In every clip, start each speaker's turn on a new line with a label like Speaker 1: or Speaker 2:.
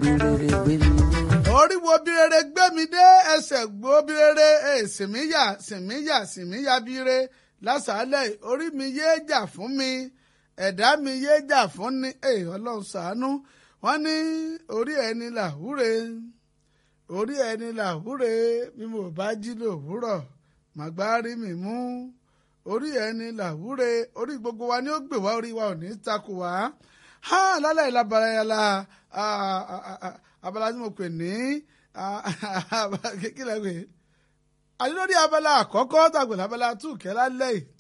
Speaker 1: birere gbé mi dé.
Speaker 2: orí wo birere gbé mi dé ẹsẹ̀ gbó birere sìmíyà sìmíyà sìmíyà bire lásàálẹ̀ orí mi yéé jà fún mi ẹ̀dá mi yéé jà fún ni ọlọ́run ṣàánú wọ́n ní orí ẹni làwúre orí ẹni làwúre bí mo bá jí lòwúrọ̀ màgbá rí mi mú orí ẹni làwúre orí gbogbo wa ni ó gbè wá orí wa ò ní takò wá ha lálẹ́ ìlàbàrà yàrá abala tí mo pè ní kíkìlẹ̀ pé àti lórí abala àkọ́kọ́ tàgbẹ̀ lábala túkẹ́ lálẹ́ yìí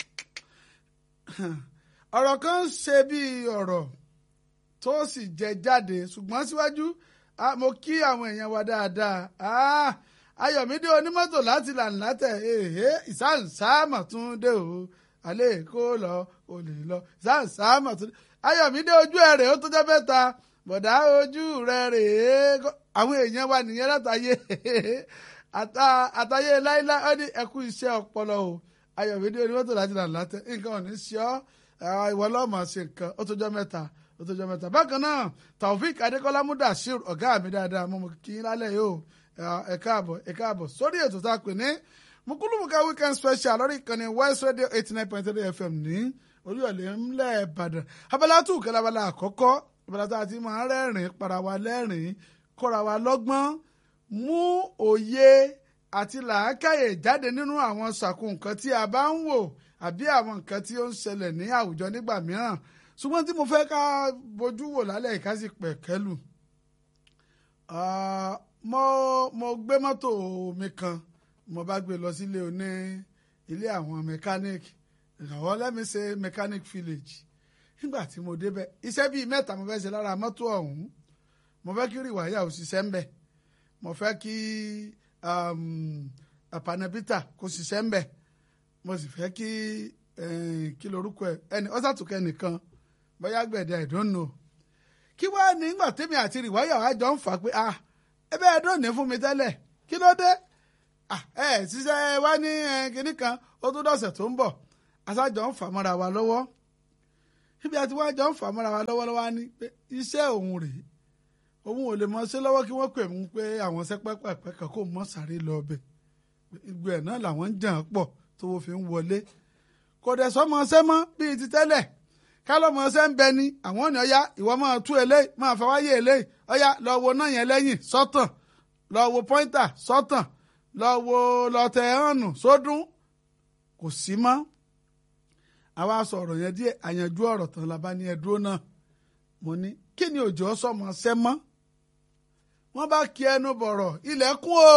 Speaker 2: ọ̀rọ̀ kan ń ṣe bí ọ̀rọ̀ tó sì jẹ jáde ṣùgbọ́n síwájú mo kí àwọn èèyàn wa dáadáa ayọ̀mídé onímọ́tò láti lànà tẹ̀ èhé ìsáǹsáàmọ̀ tún dé o alẹ́ kó lọ o lè lọ ìsáǹsáàmọ̀ tún dé ayọ̀mídé ojú ẹ̀ rèé ó tó jẹ́ mẹ́ta bọ̀dá ojú rẹ̀ rèé àwọn èèyàn wa nìyẹn látàyè àtàyè láíláí ó ní ẹkú iṣẹ́ ọpọlọ o ayọ̀mídé onímọ́tò láti lànà tẹ̀ nǹkan ò ní ṣe ọ́ ìwọ lọ́mọ ṣe nǹkan ó tó jẹ́ mẹ́ta ó tó jẹ́ mẹ́ta bákan náà taofik adékọ́lá mudasir ọ̀gá mi dáadáa mo mọ̀ kí n lálẹ́ yìí o ẹ káàbọ̀ ẹ káàbọ̀ sórí ètò tá a pè ní mukulumuka weekend special lórí ìkànnì west radio eighty nine point three fm ní oríọ̀lẹ̀ ńlẹ̀ ìbàdàn abala tù kẹ́lẹ́ abala àkọ́kọ́ abala tá a ti máa rẹ́rìn para wa lẹ́rìn kọ́ra wa lọ́gbọ́n mú òye àti làákàyè jáde nínú àwọn sàkún nǹkan tí a bá ń wò àbí àwọn nǹkan tí ó ń ṣẹlẹ̀ ní àwùjọ nígbà mìíràn ṣùgbọ́n tí mo fẹ́ ká bójú wò lálẹ́ ìkásí pẹ̀kẹ́lù mo mo gbé mọ́tò mi kan mo bá gbé lọ sílé oní ilé àwọn mechanic ìrànwọ́ lẹ́mi ṣe mechanic village nígbà tí mo débẹ̀ iṣẹ́ bíi mẹ́ta mo fẹ́ ṣe lára mọ́tò ọ̀hún mo fẹ́ kí rìwáyà ò ṣiṣẹ́ ń bẹ̀ mo fẹ́ kí panabita kò ṣiṣẹ́ ń bẹ̀ mo sì fẹ́ kí kí lorúkọ ẹ ẹni ọ́sàtúkẹ́ nìkan bóyá gbẹ̀dẹ̀ I don't know kí wàá ní ìgbà tèmi àti rìwáyà wa jọ ń fà pé ah ebe ẹdùn ní fún mi tẹ́lẹ̀ kí ló dé ẹ ṣiṣẹ́ wá ní kinní kan ó tún dọ̀sẹ̀ tó ń bọ̀ aṣáájọ ń fà mọ́ra wa lọ́wọ́ ibi àti wá jọ ń fà mọ́ra wa lọ́wọ́ lọ́wọ́ ní pé iṣẹ́ òun rèé òun ò lè mọ ṣe lọ́wọ́ kí wọ́n pè mí pé àwọn sẹ́pẹ́pẹ́pẹ́ kan kò mọ́ sáré lọ ọbẹ̀ ìgbò ẹ̀ náà làwọn ń jàn pọ̀ tó fi ń wọlé kò dẹ̀ sọ́mọ ṣẹ́ mọ́ bíi ti tẹ́lẹ̀ kálọ́mọ ṣẹ́ ń bẹ ni àwọn ọ̀nà ọ̀yá ìwọ máa tú eléyìí máa fẹ́ wáyé eléyìí ọ̀yá lọ wo náà yẹn lẹ́yìn sọ́tàn lọ wo pọ́ńtà sọ́tàn lọ wo lọ́tẹ̀ hànù sódún kò sí mọ́. àwa sọ̀rọ̀ yẹn díẹ̀ àyànjú ọ̀rọ̀ tán la bá ní ẹdúró náà mo ní kí ni òjò sọmọ ṣẹ́ mọ́ wọ́n bá kí ẹnu bọ̀rọ̀ ilẹ̀ kún o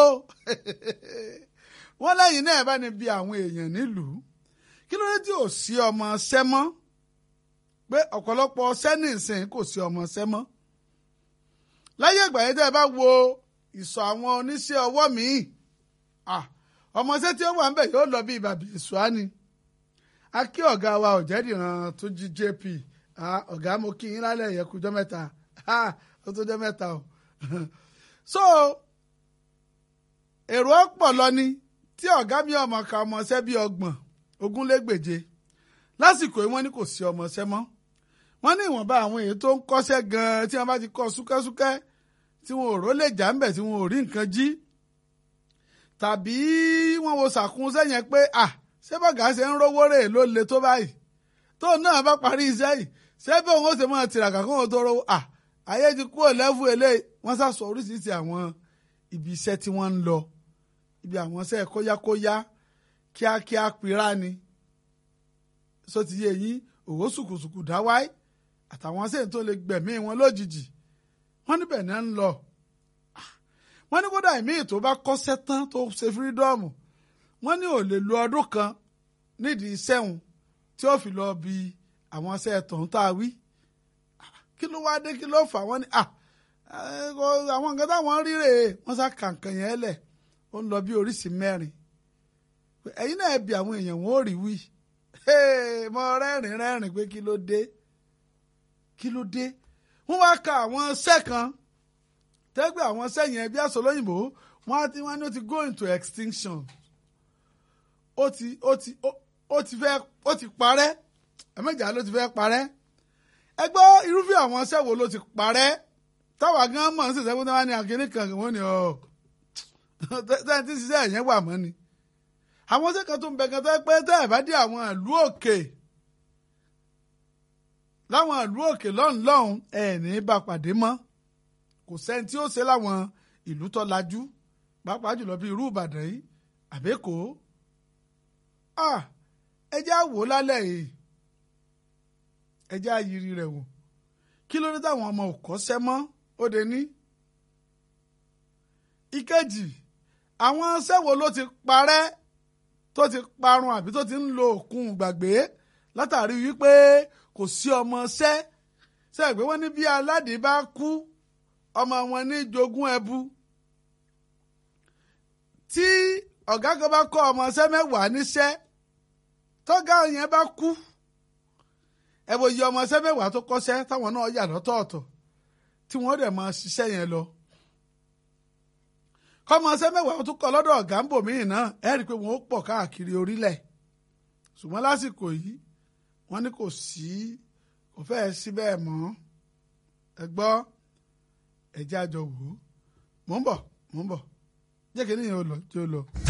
Speaker 2: wọ́n lẹ́yìn náà bá ní bí àwọn èèyàn nílùú kí ló dé tí ò sí ọmọ ṣẹ́ mọ́ pé ọ̀pọ̀lọpọ̀ sẹ́nì ìsìn kò sí ọmọ ṣẹ́ mọ́ láyé ìgbà yẹn tẹ́ ẹ bá wo ìsọ̀ àwọn oníṣẹ́ ọwọ́ míì ọmọọṣẹ́ tí ó wà ń bẹ̀ yóò lọ bí ìbàbí ìṣúání a kí ọ̀gá wa ọ̀jẹ̀dìran tó jí jp ọ̀gá mo kí yín lálẹ́ yẹn kújọ́ mẹ́ta ó tó jẹ́ mẹ́ta o so èrò ọ̀pọ̀ lọ ni tí ọ̀gá mi ọmọ ka ọmọọṣẹ́ bíi ọgbọ̀n ogúnlégbèje lásìkò yìí wọ́n ní kò sí ọmọọṣẹ́ mọ́ wọ́n ní ìwọ̀nba àwọn èyí tó ń kọ́ṣẹ́ gan-an tí wọ́n bá ti kọ́ súkẹ́súkẹ́ tí wọn ò ró lè jà ń bẹ̀ tí wọn ò rí nǹkan jí tàbí wọ́n wo sàkún sẹ́yìn pé à ṣé bọ́gà ṣe ń rówó rè ló le tó báyìí tóun náà bá parí iṣẹ́ yìí ṣé bí òun ó ṣe máa tìràkà kó wọn tó rówó à ayé ti kúrò lẹ́fù eléyìí wọ́n sá sọ oríṣiríṣi àwọn ibi iṣẹ́ tí wọ́n ń lọ ibi àwọn iṣẹ́ kóyákóyá kíákíá pira ni sọ ti yé yín òwò sùkùsùkù dáwáì àtàwọn sẹ́yìn tó lè gbẹ̀mí wọn lójijì wọ́n níbẹ̀ náà ń lọ. wọ́n ní kódà ìmí tó bá kọ́ṣẹ́ tán tó ṣe fírídọ́ọ̀mù wọ́n ní ò lè lo ọdún kan nídìí iṣẹ́ òun tí ó fi lọ bí àwọn iṣẹ́ tọ̀hún tá a wí. kí ló wáá dé kí ló fà wọ́n ní àwọn nǹkan táwọn rí rèé wọ́n sá kàǹkàn yẹn lẹ̀ ó ń lọ bí oríṣìí mẹ́rin. ẹ̀yin náà bí àwọn èèyàn wọn ò rí wí mo rẹ́rìn rẹ́rìn pé kí ló dé kí ló dé wọ́n wá ka àwọn iṣẹ́ kan tẹ́gbẹ́ àwọn iṣẹ́ yẹn bí aṣọ lóyìnbó wọ́n á ti wọ́n ní ó ti go into extinction ó ti ó ti ó ti fẹ́ ó ti parẹ́ ẹ̀mẹ́jà ló ti fẹ́ parẹ́ ẹ gbọ́ irúfẹ́ àwọn iṣẹ́ wo ló ti parẹ́ táwa gan mọ̀ ń ṣiṣẹ́ fún táwa ní akínní kan wọ́n ní ọ̀ tẹ́ẹ̀ tí ṣiṣẹ́ ẹ̀yẹn wà mọ́ ni àwọn sẹ́kàn tó ń bẹ gan tó pé tẹ́ ẹ̀ bá dé àwọn ìlú òkè láwọn ìlú òkè lọ́hùn lọ́hùn ẹ̀ ní bá pàdé mọ́ kò sẹ́ni tí ó ṣe láwọn ìlú tó lajú pàápàá jùlọ bí irú Ìbàdàn yìí àbẹ́kọ́ ẹ jẹ́ àwò lálẹ́ yìí ẹ jẹ́ àyírí rẹ̀ wò kí ló dé táwọn ọmọ ò kọ́ṣẹ́ mọ́ ó de ní. ìkejì àwọn sẹ́wo ló ti parẹ́ tó ti parun àbí tó ti ń lo òkun gbàgbé látàrí wípé kò sí ọmọ ṣẹ́ sẹ́gbé wọ́n ní bí aládìí bá kú ọmọ wọn ní jogún ẹbu tí ọ̀gá kan bá kọ́ ọmọ ṣẹ́ mẹ́wàá níṣẹ́ tọ́gá yẹn bá kú ẹ wo iye ọmọ ṣẹ́ mẹ́wàá tó kọ́ṣẹ́ táwọn náà yà lọ́tọ̀ọ̀tọ̀ tí wọ́n dẹ̀ máa ṣiṣẹ́ yẹn lọ kọ́mọ ṣẹ́ mẹ́wàá tó kọ́ lọ́dọ̀ ọ̀gá ń bò míì náà ẹ rí i pé wọ́n ó pọ̀ káàkiri orílẹ̀ ṣùgbọ́n lásìkò yìí wọ́n ní kò sí kò fẹ́ẹ́ sí bẹ́ẹ̀ mọ́ ẹ gbọ́ ẹ̀jẹ̀ àjọ wò ó mò ń bọ̀ mò ń bọ̀ jẹ́ kí nìyẹn ó lọ jẹ́ ó lọ.